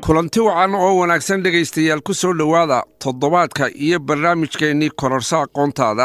kulanti wacan oo wanaagsan dhegaystayaal ku soo dhowaada toddobaadka iyo barnaamijkeennii kororsa aqoontaada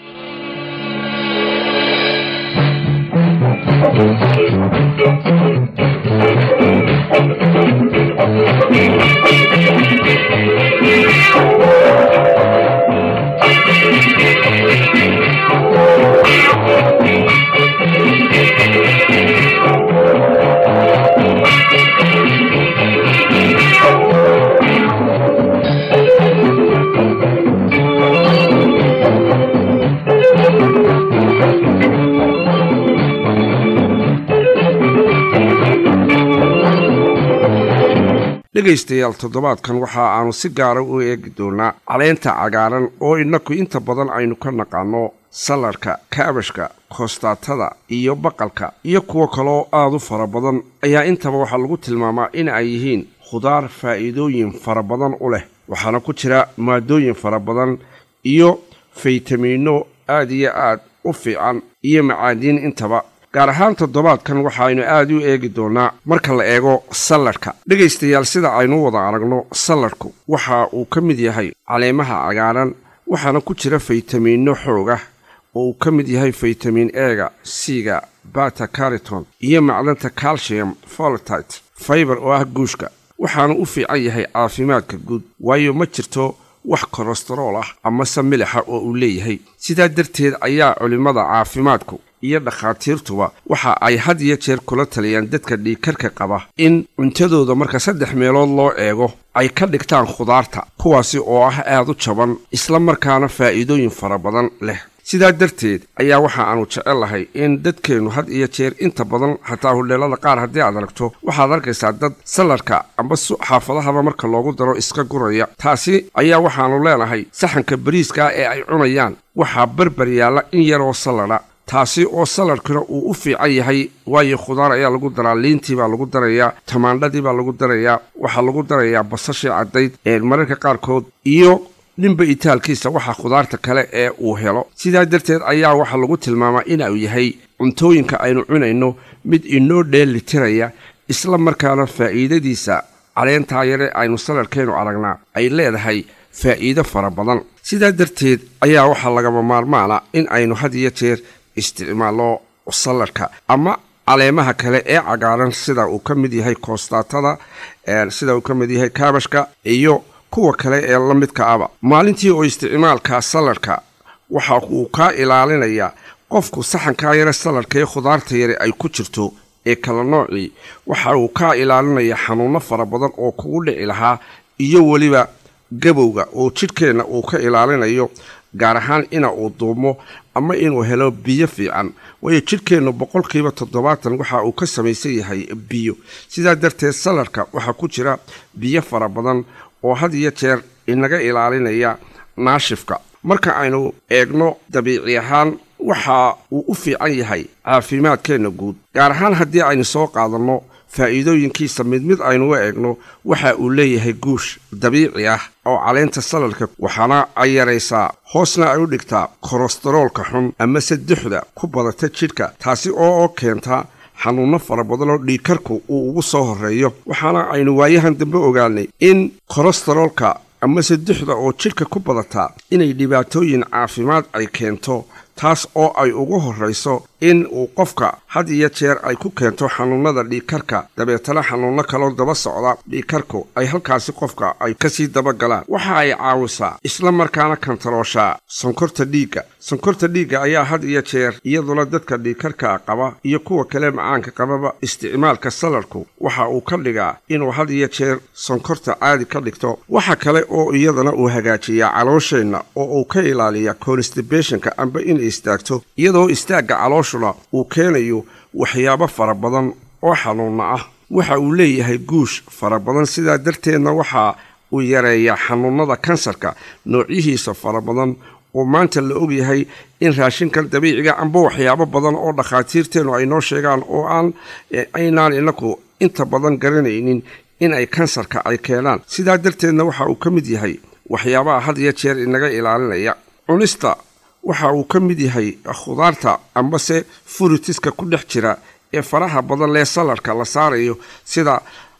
dhegaystayaal toddobaadkan waxa aanu si gaara u eegi doonaa caleenta cagaaran oo innaku inta badan aynu ka naqaanno salarka kaabashka koostaatada iyo baqalka iyo kuwo kaleoo aada u fara badan ayaa intaba waxaa lagu tilmaamaa in ay yihiin khudaar faa'iidooyin fara badan u leh waxaana ku jira maadooyin fara badan iyo faytamiinno aad iyo aad u fiican iyo macaadiin intaba gaar ahaan toddobaadkan waxaaynu aad u eegi doonaa marka la eego salladhka dhegaystayaal sida aynu wada aragno salladhku waxa uu ka mid yahay caleemaha cagaaran waxaana ku jira faytamiinno xoog ah oo uu ka mid yahay faytamiin eega siga bata cariton iyo macdanta calcium folotite faibar oo ah guushka waxaana u fiican yahay caafimaadka guud waayo ma jirto wax kolestarool ah amase milixa oo uu leeyahay sidaa darteed ayaa culimmada caafimaadku iyo dhakhaatiirtuba waxa ay had iyo jeer kula taliyaan dadka dhiigkarka qaba in cuntadooda marka saddex meelood loo eego ay ka dhigtaan khudaarta kuwaasi oo ah aad u jaban isla markaana faa'iidooyin fara badan leh sidaa darteed ayaa waxa aanu jecellahay in dadkeennu had iyo jeer inta badan xataa hudheelada qaar haddii aad aragto waxaad arkaysaa dad sallarka amba xaafadahaba marka loogu daro iska guraya taasi ayaa waxaannu leenahay saxanka bariiskaa ee ay cunayaan waxaa barbar yaalla in yaroo salladha taasi oo saladhkuna uu u fiican yahay waayo khudaar ayaa lagu daraa liintii baa lagu darayaa tamaandhadii baa lagu darayaa waxaa lagu darayaa basashii caddayd ee mararka qaarkood iyo ninba itaalkiisa waxa khudaarta kale ee uu helo sidaa darteed ayaa waxaa lagu tilmaamaa inuu yahay cuntooyinka aynu cunayno mid inoo dheelitiraya isla markaana faa'iidadiisa caleentaa yare aynu saladhkeennu aragnaa ay leedahay faa'iido fara badan sidaa darteed ayaa waxaa lagama maarmaana in aynu had iyo jeer isticmaallo salladhka ama caleemaha kale ee cagaaran sida uu ka mid yahay koostaatada sida uu ka mid yahay kaabashka iyo kuwa kale ee la midka aba maalintii oo isticmaalka salladhka waxa uu kaa ilaalinayaa qofku saxankaa yare salladhka ee khudaarta yare ay ku jirto ee kala noocii waxa uu kaa ilaalinayaa xanuunno fara badan oo kugu dhici lahaa iyo weliba gabowga oo jidhkeenna uu ka ilaalinayo gaar ahaan ina uu duumo ama inuu helo biyo fiican waayo jidhkeennu boqolkiiba toddobaatan waxa uu ka samaysan yahay biyo sidaa darteed saladhka waxaa ku jira biyo fara badan oo had iyo jeer inaga ilaalinaya naashifka marka aynu eegno dabiici ahaan waxa uu u fiican yahay caafimaadkeenna guud gaar ahaan haddii aynu soo qaadanno faa'iidooyinkiisa mid mid aynu u eegno waxa uu leeyahay guush dabiici ah oo caleenta saladhka waxaana ay yaraysaa hoosna ay u dhigtaa kolestaroolka xun amase duxda ku badata jidhka taasi oo keenta xanuunno fara badan oo dhiigkarku uu ugu soo horreeyo waxaana aynu waayahan dambe ogaanay in kolestaroolka amase duxda oo jidhka ku badataa inay dhibaatooyin caafimaad ay keento taas oo ay ugu horrayso in uu qofka had iyo jeer ay ku keento xanuunnada dhiigkarka dabeetana xanuunno kaloo daba socda dhiigkarku ay halkaasi qofka ay kasii dabagalaan waxa ay caawisaa isla markaana kantarooshaa sonkorta dhiigga sonkorta dhiigga ayaa had iyo jeer iyaduna dadka dhiigkarka qaba iyo kuwa kale macaanka qababa isticmaalka saladhku waxa uu ka dhigaa inuu had iyo jeer sonkorta caadi ka dhigto waxa kale oo iyadana uu hagaajiyaa caloosheenna oo uu ka ilaaliya constibationka amba in istaagto iyadoo istaagga calooshuna uu keenayo waxyaabo fara badan oo xanuunna ah waxa uu leeyahay guush fara badan sidaa darteedna waxa uu yareeyaa xanuunnada kansarka noocyihiisa fara badan oo maanta la ogyahay in raashinkan dabiiciga amba waxyaabo badan oo dhakhaatiirteennu ay noo sheegaan oo aan aynaan inaku inta badan garanaynin in ay kansarka ay keenaan sidaa darteedna waxa uu ka mid yahay waxyaabaha had iyo jeer inaga ilaalinaya cunista waxa uu ka mid yahay khudaarta ambase furitiska ku dhex jira ee faraha badan lee saladhka la saarayo sida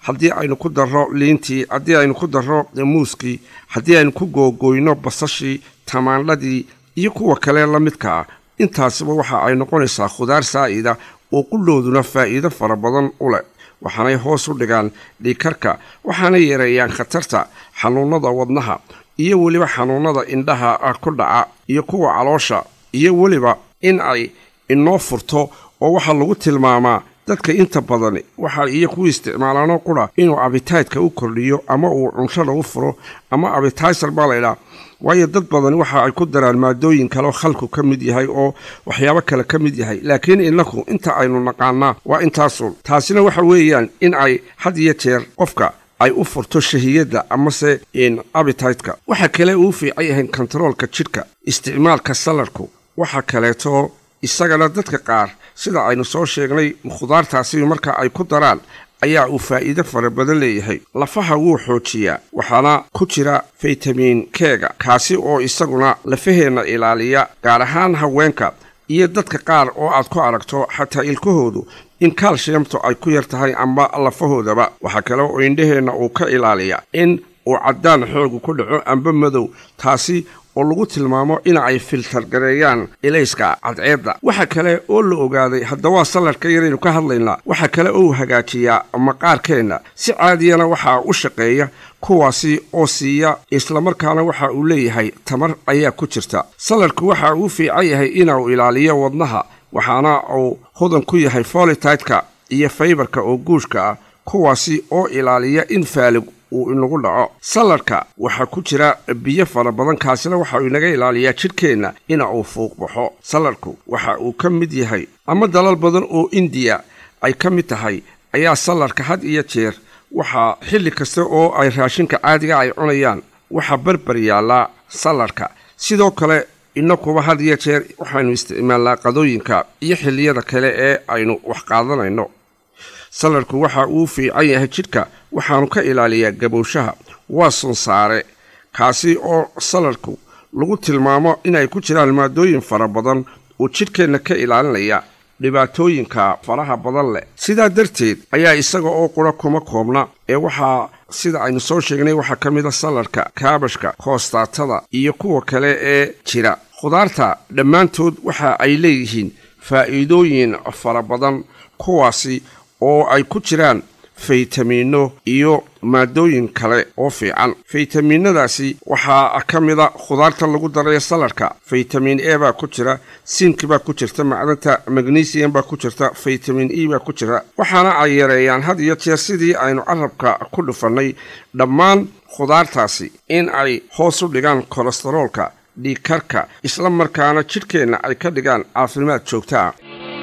haddii aynu ku darro liintii haddii aynu ku darro muuskii haddii aynu ku googoyno basashii tamaandhadii iyo kuwa kale la midka ah intaasiba waxa ay noqonaysaa khudaar saa'ida oo qullooduna faa'iido fara badan u leh waxaanay hoos u dhigaan dhiikarka waxaanay yareeyaan khatarta xanuunnada wadnaha iyo weliba xanuunnada indhaha ku dhaca iyo kuwa caloosha iyo weliba in ay inoo furto oo waxaa lagu tilmaamaa dadka inta badan waxa iyo kuwa isticmaalaano qura inuu abitaydka u kordhiyo ama uu cunshada u furo ama abitaysar baa laydhaa waayo dad badan waxa ay ku daraan maadooyin kaleo khalku ka mid yahay oo waxyaabo kale ka mid yahay laakiin innaku inta aynu naqaanaa waa intaasun taasina waxa weeyaan in ay had iyo jeer qofka ay u furto shahiyadda amase abitaytka waxa kale uu fiican yahay kontaroolka jidhka isticmaalka salarku waxa kaleeto isagana dadka qaar sida aynu soo sheegnay khudaartaasi marka ay ku daraan ayaa uu faa'iido fara badan leeyahay lafaha wuu xoojiyaa waxaana ku jira faytamiin keega kaasi oo isaguna lafaheenna ilaaliya gaar ahaan haweenka iyo dadka qaar oo aad ku aragto xataa ilkahoodu in kaalshiyamtu ay ku yar tahay amba lafahoodaba waxaa kale oo indhaheenna uu ka ilaaliya in uu caddaan xoogu ku dhaco amba madow taasi oo lagu tilmaamo in ay filtargareeyaan ilayska cadceedda waxa kale oo la ogaaday haddawaa salarka yaraynu ka hadlaynaa waxa kale oo hagaajiyaa maqaarkeenna si caadiyana waxaa u shaqeeya kuwaasi oo siiya islamarkaana waxa uu leeyahay tamar ayaa ku jirta salarku waxa uu fiican yahay inuu ilaaliyo wadnaha waxaana uu hodan ku yahay folitideka iyo faybarka oo guushka ah kuwaasi oo ilaaliya in faalig uu inagu dhaco salarka waxaa ku jira biyo fara badan kaasina waxa uu inaga ilaaliyaa jidhkeenna ina uu fuuq baxo salarku waxa uu ka mid yahay ama dalal badan oo indiya ay ka mid tahay ayaa salarka had iyo jeer waxaa xilli kasta oo ay raashinka caadiga ay cunayaan waxaa barbar yaallaa salarka sidoo kale innakuba had iyo jeer waxaynu isticmaalnaa qadooyinka iyo xilliyada kale ee aynu wax qaadanayno salarku waxa uu fiican yahay jidhka waxaanu ka ilaaliyaa gabowshaha waa sunsaare kaasi oo salarku lagu tilmaamo inay ku jiraan maadooyin fara badan oo jidhkeenna ka ilaalinaya dhibaatooyinka faraha badan leh sidaa darteed ayaa isaga oo qura kuma koobna ee waxaa sida aynu soo sheegnay waxaa ka mid a salarka kaabashka koostaatada iyo kuwa kale ee jira khudaarta dhammaantood waxa ay leeyihiin faa'iidooyin fara badan kuwaasi oo ay ku jiraan faytamiinno iyo maadooyin kale oo fiican faytamiinadaasi waxaa ka mida khudaarta lagu daraya salarka faytamiin e baa ku jira sinki baa ku jirta macdanta magnesium baa ku jirta faytamiin e baa ku jira waxaana ay yareeyaan had iyo jeer sidii aynu carabka ku dhufannay dhammaan khudaartaasi in ay hoos u dhigaan kolestaroolka dhiigkarka isla markaana jidhkeenna ay ka dhigaan caafimaad joogta ah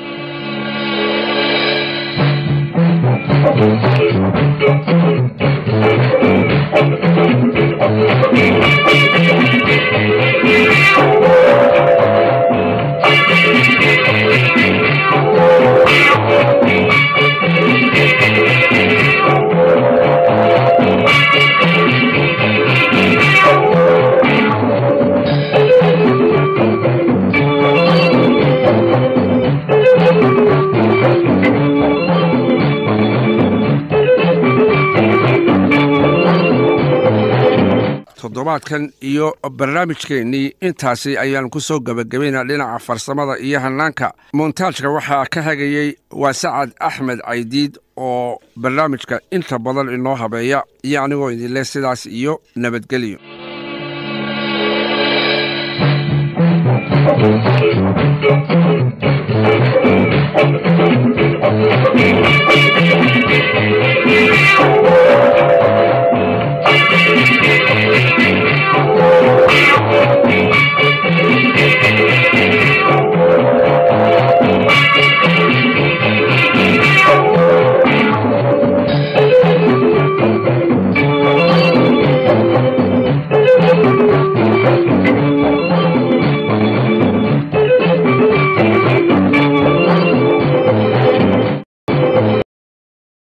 toddobaadkan iyo barnaamijkeennii intaasi ayaanu ku soo gebagabaynaa dhinaca farsamada iyo hannaanka montaajka waxaa ka hagayey waa sacad axmed caydiid oo barnaamijka inta badan inoo habeeya iyo anigoo idinleh sidaas iyo nabadgelyo